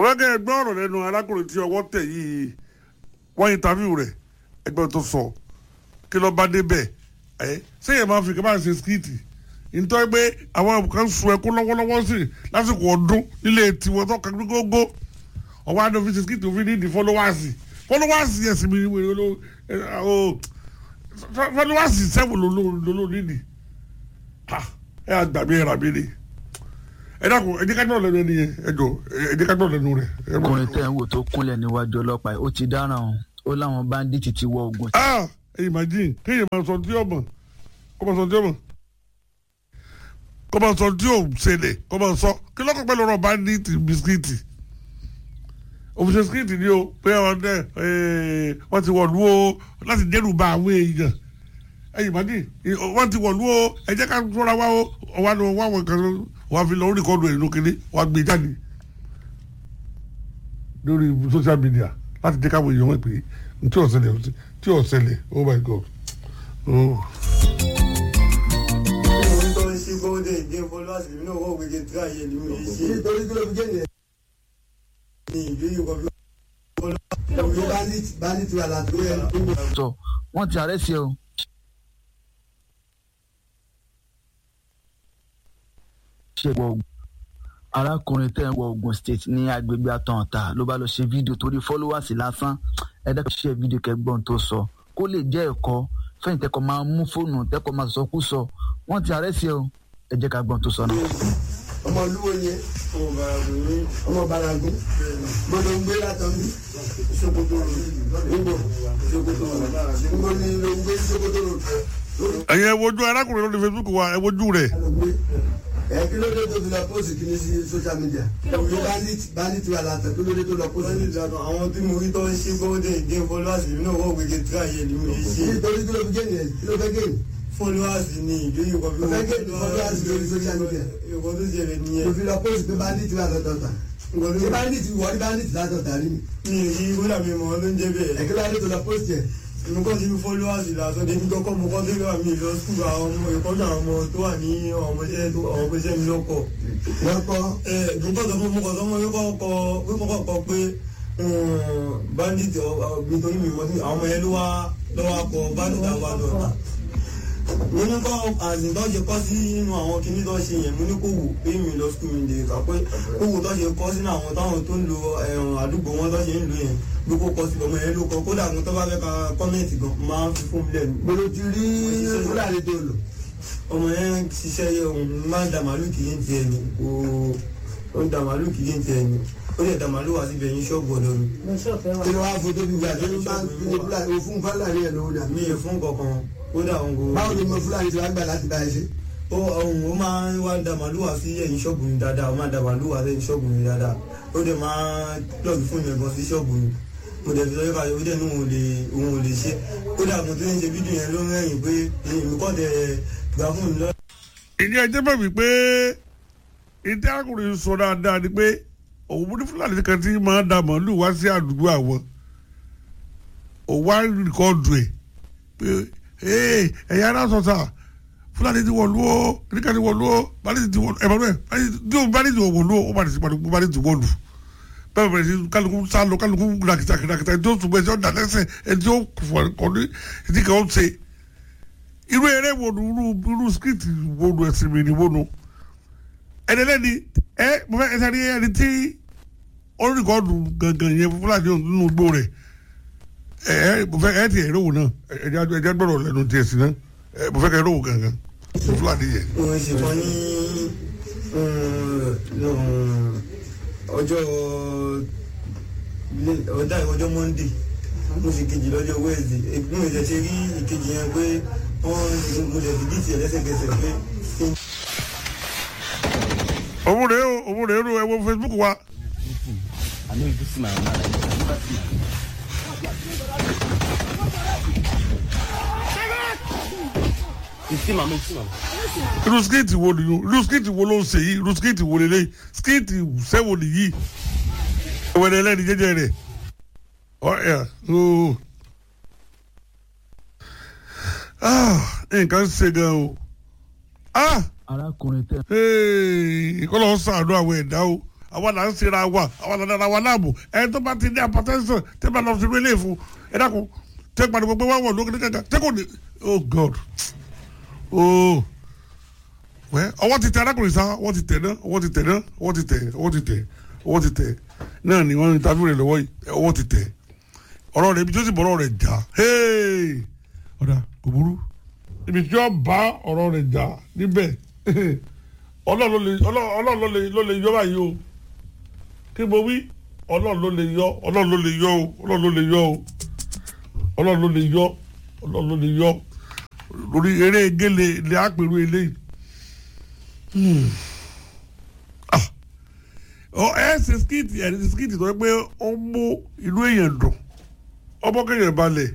ọ̀rẹ́gẹ́ ẹgbẹ́ ọ̀rọ̀ lẹ́nu arákùnrin tí ọwọ́ tẹ̀ yìí wọ́n interview rẹ̀ ẹgbẹ́ tó sọ kí ló bá débẹ̀ ẹ̀ sẹ́yìn máa fi kí máa ṣe skiti nítorí pé àwọn kan sun ẹkún lọ́wọ́lọ́wọ́ sí lásìkò ọdún nílé tiwọn tó kàn gbogbo ọwọ́ àdó fi ṣe skiti òfin ní ìdí fọlọ́wọ́sì fọlọ́wọ́sì ẹ̀sìn mi wèrè ló fọlọ́wọ́sì sẹ́wọ̀n ló nídìí ẹ àgbàgbé ẹ̀rà mi ni ẹ dákun ẹ jẹ́ ká náà lẹ́nu ẹni yẹn ẹ jọ ẹ jẹ́ ká náà lẹ́nu rẹ̀. ọkùnrin tẹ́ ń wò tó kúnlẹ̀ níwájú ọlọ́pàá ó ti dáràn o ó láwọn báńdíìtì ti wọ ogun. ah imagine kéèyàn máa sọ tí ọmọ kó máa sọ tí ọmọ kó máa sọ tí ò ṣẹlẹ̀ kó máa sọ kí lọ́kọ̀ pẹ̀lú ọ̀rọ̀ báńdíìtì bisikíìtì òfìsè bisikíìtì ni o pé wọ́n ti wọ̀lú o láti dẹ́rù bà àwọn èèyàn ẹ̀yìn màdì wọ́n ti wọ̀lú o ẹ jẹ́ ká fọ́ra wá o ọ̀wá ni wọ́n wọ̀ kan wọ́n fi lọ orí kọ́ọ̀dù ẹ̀ lókèlè wọ́n gbé jáde lórí social media láti jẹ́ káwọn èèyàn mọ̀ pé tí ò ṣẹlẹ̀ tí ò ṣẹlẹ̀ oh my god. Oh. ìwé tó ń ṣe gbọ́dọ̀ ìdí followers mi náà wọ́n gbẹ̀gẹ̀ tí àyè ni mo ṣe. nítorí kí ló fi jẹ́ ní ìlú ìwọ bí ìyẹn bandit bandit wà látó yẹ. sọ wọ́n ti àrẹ́sì o. ṣe wọ ogun arákùnrin tẹ́ ń wọ Ogun State ní agbègbè àtọ̀ǹta ló bá lọ ṣe fídíò torí followers lásán ẹ̀dá ṣe fídíò kẹgbọ́n tó sọ kó lè jẹ́ ẹ̀kọ́ fẹ́yìn tẹ́kọ̀ máa mú fóònù tẹ́kọ̀ máa sọ kú sọ wọ́n ti àrẹ́sì o ẹ jẹ́ ká gbọ́n tó sọ náà. ọmọ olúwo yẹn ọmọ bàràgùn ní ọmọ baragun gbọ́dọ̀ ń gbé látọ̀ ń bí Sokoto ńgbò Sokoto ńgbò ní ló ń gbé Sokoto road ẹ̀yin ẹ wojú arákùnrin lórí Facebook wa ẹ wojú rẹ̀ ló gbé ẹ kí ló dé tó fi lọ pósì kìíní sí social media ní bandit bandit wà látọ̀ kí ló dé tó lọ pósì. wọ́n ní ìlànà àwọn tí mo rí tó ń ṣe gbọ́dọ̀ ìdí followers mi náà wọ́n gbẹ̀gẹ̀ tí àyè ni mo ṣe. nítorí kí ló fi jẹ́ nìyẹn kí ló fẹ́ gé followers ní ìlú ìwọ bí Ọ̀fẹ́ gé followers lórí social media. ìwọ tó ṣẹlẹ̀ ló nìyẹn. fi lọ pósì pé bandit wà lọ́tọ̀ ta ìwọ ṣé tó bandit wọ ní bandit látọ̀ ta rí mi ní èyí kódà mi mọ̀ ọ́ ló ń jẹ́ bẹ́ẹ̀. ẹ̀kí ló dé tó lọ pósì ẹ̀ mo kọ́ sí followers lásán débi kọ́kọ́ mo kọ́ sí wà mí lọ skul àwọn ọmọ ìkọ́jú àwọn ọmọ tó wà ní ọmọọṣẹ́ tó ọmọọṣẹ́ mi lọ́kọ̀. lọ́kọ́ ẹ gbogbo ọ̀sán fún mo kọ́ sọ́mọ yóò kọ́ kọ́ kọ́ pé bandit nítorí mi mọ́ sí àwọn ọmọ yẹn ló wá lọ́wọ́ kọ bandit àwọn àdọ̀tà. mo ní kọ́ àzìn tó ṣe kọ́ sí inú àwọn kinní tó ṣe yẹn mo ní kó wò pé mi lọ skul mi lè kà pé kó wò tó ṣe kọ́ sínú àwọn táwọn tó ń lo àdúgbò wọn tó ṣe ń lo yẹn bí kò kọ́ sí ọmọ yẹn ló kọ́ kódà mo tó bá fẹ́ ka kọ́mẹ̀ntì gan máa ń fi fún mi lẹ́nu gbọ́dọ̀ ti rí fúlàní tó lò ọmọ yẹn ń ṣiṣẹ́ yẹ òun máa ń da màálù kì í ti ẹni kò ó ń da màálù kì í ti ẹni ó lè da màálù wá síbi ẹyin ṣọ́ọ̀bù ọ̀dọ́ mi. kí ló wá foto bí gbà tó ló máa ń fi ní fúlàní o fún fúlàní ẹ̀ lówó dà mi ì fún kankan kódà òun kò. báwo ni mo fúlàní ti wá gbà láti bá ẹ ṣe. ó òun ó máa ń wá da màálù wá sí ẹyin ṣọ́ọ̀bù mi dáadáa ó máa da màálù wá sí ẹyin ṣọ́ọ̀bù mi dáadáa ó dẹ̀ máa lọ́ọ̀bì fún yẹn gan sí ṣọ́ọ̀bù mi mo dẹ̀ fi lọ́yọ́ báyọ̀ ó dẹ̀ ní òun ò lè òun ò lè ṣe kódà mo tún ń ṣe fídíò yẹn ló ń rẹ́yìn pé èmi kọ́ dẹ̀ gbà fún mi lọ́ ìní ẹjẹ bẹ̀ mí pé ìdí arákùnrin sọ dáadáa ni pé òun mú ní fúlàní kan tí máa ń da màálù wá sí àdúgbò àwọn òun wá rìkọ́ọ̀dù ẹ̀ pé ee ẹ̀yà ara sọ̀tà fúlàní ti wọ̀lú o nígbà tí wọ̀lú o báyìí ti wọ̀lú ẹ̀fọ́ bẹ́ẹ̀ tí o báyìí ti wọ̀lú o ó bá ti sèpàdé kó báyìí ti wọ̀lú bẹ́ẹ̀ bẹ̀rẹ̀ sí kálukú sálọ kálukú ràkìtà kìtàkìtà ẹni tí ó sùn bẹ́ẹ̀ tí ó dà lẹ́sẹ̀ ẹni tí ó kọ̀ ní ìdí kan ó ṣe irú eré wo nu irú irú skit wo nu ẹsìn mi ni wo nu ẹni lẹni ẹ mo fẹ ẹsẹ ní ẹni tí oríkọọdù gangan yẹn fúlàní nínú igbó rẹ ẹ ẹ mo fẹ ẹ ti ẹ rówó náà ẹ jẹ ẹ jẹ gbọ́dọ̀ lẹ́nu tiẹ̀ sí náà ẹ mo fẹ kẹ rówó gangan fúlàní yẹn. wọ́n ṣe kọ́ ní ọjọ́ ọ̀dà ọjọ́ monday mo sì kejì lọ́jọ́ wednesday mo sì ṣe rí ìkejì yẹn pé wọ́n mo lè fi bíìtì ẹ̀ lẹ́sẹ̀kẹsẹ̀ pé kí n. òun rèé o òun rèé o ẹ wo facebook wa I know you see my mama like this. I never see my You see mama, you see mama. irú skit wo ni irú skit wo ló ń ṣe yìí irú skit wo lélẹ̀ skit sẹ́wọ̀n nìyí ìwẹ̀lẹ̀ ẹlẹ́ni jẹ́jẹ́ rẹ̀ ọ̀ya ooo nǹkan ṣe gan o ah arákùnrin tẹ́ kọ́lọ́ ń sàánú àwọn ẹ̀dá o àwa là ń ṣera wa àwa là ń dara wa láàmú ẹni tó bá ti ní apatẹ́sán tẹ́ bá lọ sí ilé ìfún ẹ dákun tẹ́ gbàdúgbò pé wọ́n wọ̀ lókè ní kankan tẹ́ kò ní oh god oh wẹ́ ọwọ́ ti tẹ arákùnrin sá ọwọ́ ti tẹ̀ náà ọwọ́ ti tẹ̀ náà ọwọ́ ti tẹ̀ ọwọ́ ti tẹ̀ ọwọ́ ti tẹ̀ náà ni wọ́n ń tàbí rẹ̀ lọ́wọ́ yìí ọwọ́ ti tẹ̀ ọ̀rọ̀ rẹ̀ ibi tí ó sì bọ̀rọ̀ rẹ̀ jà hey ọ̀dà kò burú ibi tí ó bá ọ̀rọ̀ rẹ̀ jà níbẹ̀ ọlọ́run ló lè ọlọ́run ló lè ló lè yọ báyìí o kí mo wí ọlọ́run ló lè yọ ọlọ́run ló lè yọ o ọlọ́run ló lè yọ o ọlọ́run ló lè yọ ọlọ́run ló lè yọ lórí eré gélé ilé àpèrú eléyìí ọ ẹ ṣe skiti ẹ ṣe skiti tó yẹ pé ó mú inú èèyàn dùn ọmọ kéèyàn balẹ̀